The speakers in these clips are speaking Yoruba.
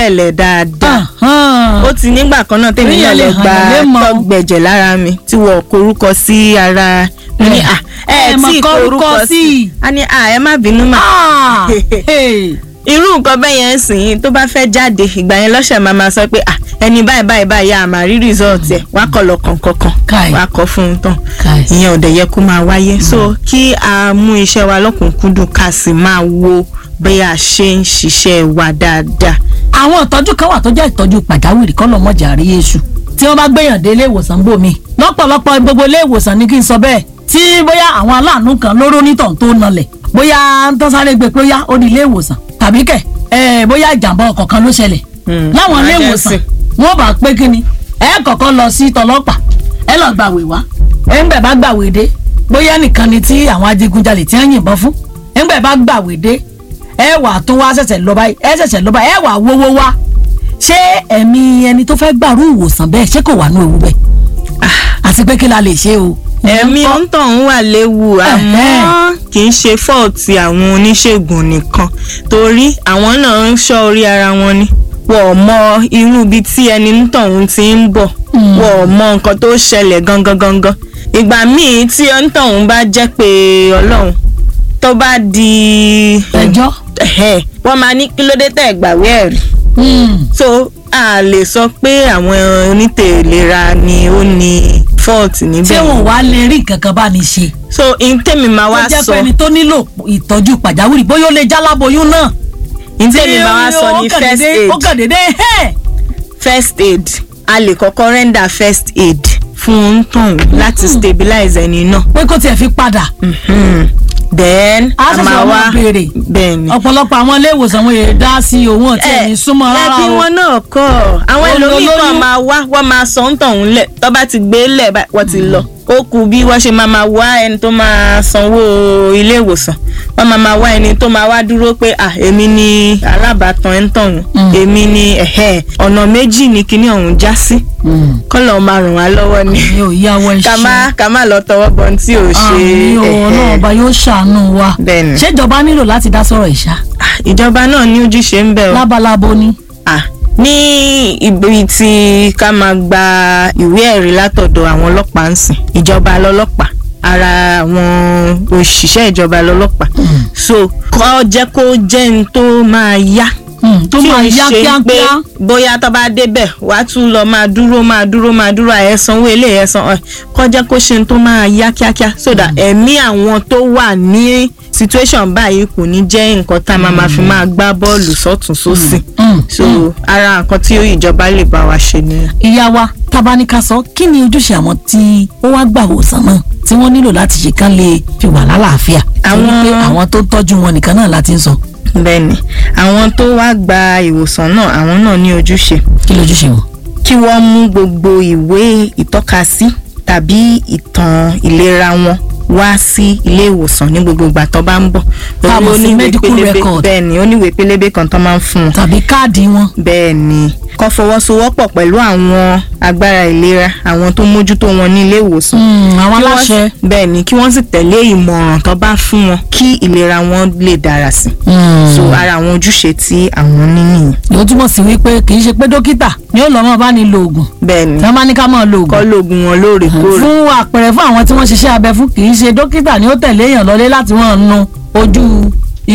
ṣẹlẹ̀ dáadáa Ahán. ó ti nígbà kan náà tèmi náà Oríyàn lè lọ hàn gba yàn lé mọ́. tọ́gbẹ̀jẹ̀ lára mi tí wọ́n korúkọ sí ara mo ní à ẹ Ẹ mọ̀ tí kọrúkọ korúkọ sí. sí a ní à ẹ má bínú mà Ah, hey. irú nǹkan bẹ́ẹ̀ yẹn ń sìn yín tó bá fẹ́ jáde ìgbà yẹn lọ́sẹ̀ máa máa sọ pé à ẹni báyìí báyìí báyìí a máa rí result ẹ̀ wá kọ́ lọ kọ̀ọ̀kan Káì. wá kọ́ fún un tán Káì. ìyẹn ò dẹ̀ yẹ kó máa wáyé so kí a mú iṣẹ́ wa lọ́kùnkúndùn ká sì máa wo bí a ṣe ń ṣiṣẹ́ wa dáadáa àwọn ìtọ́jú kan wà tó jẹ́ ìtọ́jú pàjáwìrì kọ́ lọ́mọjà rí èṣù tí wọ́n bá gbéyàn dé ilé ìwòsàn bòmí lọ́pọ̀lọpọ̀ gbogbo ilé ìwòsàn ní kí n sọ bẹ́ẹ̀ tí bóyá àwọn aláàánú kan lóró nítàn tó nalẹ̀ bóyá ń tán sáré gbé pé ó yá ó di ilé ìwòsàn tàbí kẹ̀ ẹ̀ bóyá ìjàmbá ọkọ̀ kan ló ṣẹlẹ̀ Hmm, láwọn ilé emergency. ìwòsàn wọ́n bá pé kí ni ẹ kọ́kọ́ lọ sí tọlọ́pàá ẹ lọ gbàwé wá ẹ ń gbẹ̀ bá gbàwé dé bóyá nìkan ni tí àwọn adigunjalè tí wọ́n yìnbọn fún ẹ ń gbẹ̀ bá gbàwé dé ẹ wà tún wá ṣẹ̀ṣẹ̀ lọ báyìí ẹ ṣẹ̀ṣẹ̀ lọ báyìí ẹ wà wówó wá ṣé ẹ̀mí ẹni tó fẹ́ gbàrú ìwòsàn bẹ́ẹ̀ ṣé kò wà ní ewu bẹ́ẹ̀ àti pé kí la lè ṣe o. ẹ̀mí Ìyẹn ń kọ́. ọ̀ǹtọ̀hún wà léwu àmọ́ kì í ṣe fọ́ọ̀tì àwọn oníṣègùn nìkan torí àwọn náà ń ṣọ́ orí ara wọn ni wọ́n ò mọ irú ibi tí ẹni ọ̀ǹtọ̀hún ti ń bọ̀ wọ́n ò mọ nǹkan tó ṣẹlẹ̀ gangan gangan ìgbà míì tí ọ̀ǹtọ̀hún bá jẹ́ pé ọlọ́run tó bá di ẹjọ́. ẹ̀hẹ́, wọ́n máa ní kí ló dé tẹ̀ gbàwé ẹ̀rí Hmm. so a lè sọ pé àwọn onítẹ̀lera ni ó ní fọ́ọ̀tì níbẹ̀ tí wọn wá lè rí nǹkan kan bá ní ṣe. so ntẹ́mi máa ó wá jẹ́ sọ pé ẹni tó nílò ìtọ́jú pàjáwìrì bóyá ó lè jáláboyún náà. ntẹ́mi máa wá sọ ní ó kàn first dédé- aid ó kàn dédé ẹ̀. first aid a lè kọ́kọ́ render first aid fún ntọ̀hún láti stabilize ẹni náà pé kó tiẹ̀ fi padà. Mhm. then a ṣẹ̀ṣẹ̀ máa wá wá béèrè. bẹ́ẹ̀ ni ọ̀pọ̀lọpọ̀ àwọn ilé ìwòsàn wọn yẹn dá sí owó tí ẹni súnmọ́ rárá ẹbí o. wọn náà kọ́ àwọn Olólóyún. ẹlòmíì kan máa wá wọ́n máa sọ ntọ̀hún lẹ̀ tó bá ti gbé lẹ̀ báyìí wọ́n ti lọ ó kù bí wọ́n ṣe máa máa wá ẹni tó máa sanwó ilé ìwòsàn wọ́n máa máa wá ẹni tó máa wá dúró pé à èmi ni alábàátàn ẹ̀ ń tọ̀hún èmi ni ẹ̀hẹ́ ọ̀nà méjì ni kinní ọ̀hún já sí kọ́lọ̀ máa ràn wá lọ́wọ́ ni mi ò yáwọ́ iṣẹ́. ká má ká má lọ tọwọ́ bọ ohun tí ò ṣe àmì o ẹ̀hẹ́. náà ọba yóò ṣàánú wa. Bẹ́ẹ̀ni. ṣèjọba nílò láti dá sọ̀rọ̀ ìṣá. Ah, ìjọba náà ní ojúṣe ń bẹ o. lábalábo ni. Ah, ní ibi tí ká máa gba ìwé ẹ̀rí látọ̀dọ̀ àwọn ọlọ́pàá ń sìn ìjọba lọ́lọ́pàá ara àwọn òṣìṣẹ́ ìjọba lọ́lọ́pàá so kọ́ jẹ́ kó jẹ́ n tó máa yá Hmm, tó tí máa ò ń yá ṣe pé kíákíá. bóyá tó bá débẹ̀ wàá tún lọ máa dúró máa dúró máa dúró àyẹ̀sán owó ilé ẹ̀sán ọ̀ kọ́ jẹ́ kó ṣe n tó máa yá kíákíá so that ẹ̀mí àwọn tó wà ní situation báyìí kò ní jẹ́ nǹkan tá a máa máa fi máa gbá bọ́ọ̀lù sọ́tún sósì Hmm, so ara nǹkan tí ìjọba lè bá wa ṣe nìyẹn. ìyá wa tabaníkà sọ kí ni ojúṣe àwọn tí ó wá gbà wòsàn náà tí wọ́n nílò láti ṣe kán lè fi wà lálàáfíà. Àwọn- torí pé àwọn tó ń tọ́jú wọn nìkan náà láti ń sọ bẹ́ẹ̀ni àwọn tó wá gba ìwòsàn náà àwọn náà ní ojúṣe kí lójúṣe wọn. kí wọ́n mú gbogbo ìwé ìtọ́kasí tàbí ìtàn ìlera wọn wá sí ilé ìwòsàn ní gbogbo ìgbà tó bá ń bọ̀. Tá a mọ̀ sí Torí ó ní ìwé medical pélébé- record. bẹ́ẹ̀ni ó ní ìwé pélébé kan tó máa ń fún wọn. tàbí káàdì wọn. bẹ́ẹ̀ni kó fọwọ́sowọ́pọ̀ pẹ̀lú àwọn agbára ìlera àwọn tó mójútó wọn ní ilé ìwòsàn. Hmm, àwọn Kí wọ́n aláṣẹ. sì- bẹ́ẹ̀ni kí wọ́n sì tẹ̀lé ìmọ̀ràn tó bá fún wọn kí ìlera wọn lè dára sí. Hmm. so ara àwọn ojúṣe tí àwọn ní nìyẹn. yóò túmọ̀ sí wípé kì í ṣe pé dókítà ni ó lọ́ mọ́ bá ní lo oògùn bẹ́ẹ̀ni tí wọ́n bá ní ká máa lo kọ́ oògùn. lóògùn wọn lóòrèkóòrè. fún àpẹẹrẹ fún àwọn tí wọ́n ṣiṣẹ́ abẹ fún kì í ṣe dókítà ni ó tẹ̀lé èèyàn lọlé láti wọ́n nu ojú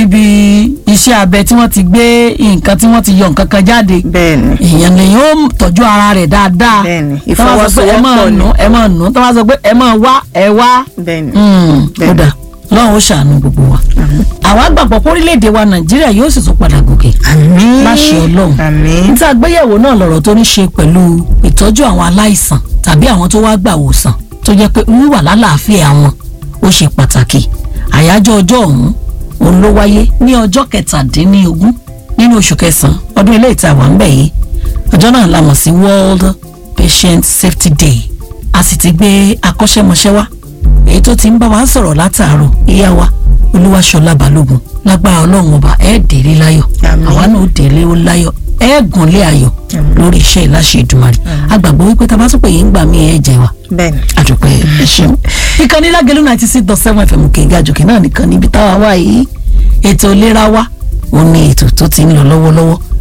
ibi iṣẹ́ abẹ tí wọ́n ti gbé nǹkan tí wọ́n ti yọ nǹkan kan jáde bẹ́ẹ̀ni èèyàn lè yóò tọ́jú ara rẹ̀ dáadáa Bẹ́ẹ̀ni, Tọ́ bá sọ pé ẹ máa ìfọwọ́sowọ́pọ̀ ni. nù ẹ máa nù tọ́ bá sọ pé ẹ máa wá ẹ wá bẹ́ẹ̀ni. Mm, Bẹ́ẹ̀ni. kódà lọ́run ó ṣàánú gbogbo wa àwa gbàgbọ́ pé orílẹ̀-èdè wa nàìjíríà yóò sì tún padà gòkè àmín láṣẹ ọlọ́run àmín níta àgbéyẹ̀wò náà lọ̀rọ̀ tó ní ṣe pẹ̀lú ìtọ́jú àwọn aláìsàn tàbí àwọn tó wá gbà wòsàn tó jẹ́ pé wíwà lálàáfíà wọn ó ṣe pàtàkì àyájọ́ ọjọ́ ọ̀hún òun ló wáyé ní ọjọ́ kẹtàdínlógún nínú oṣù kẹsàn-án ọdún ilé ìta wà ń bẹ̀ yìí ọjọ́ náà la mọ̀ sí World Patient Safety Day a sì ti gbé akọ́ṣẹ́mọṣẹ́ wá èyí tó ti ń bá wa sọ̀rọ̀ látàárọ̀ ìyá wa Olúwaṣọlá Balógun lágbára ọlọ́run ọba ẹ̀ délé láyọ̀ Àmín. àwa náà ó délé ó láyọ̀ ẹ̀ gùnlé ayọ̀ lórí iṣẹ́ ìláṣẹ Èdùmàrè agbàgbọ́ wípé tá a bá tún pè yín gbà mí ẹ̀ jẹ wa bẹ́ẹ̀ni. àdùpẹ́ ẹ ṣeun. ìkànnì lágẹ̀lú ninety six dot seven fm kẹ̀ǹgà jòkè náà nìkan níbi táwa wà yìí ètò ìlera wa òun ni ètò tó ti ń lọ lọ́wọ́lọ́wọ́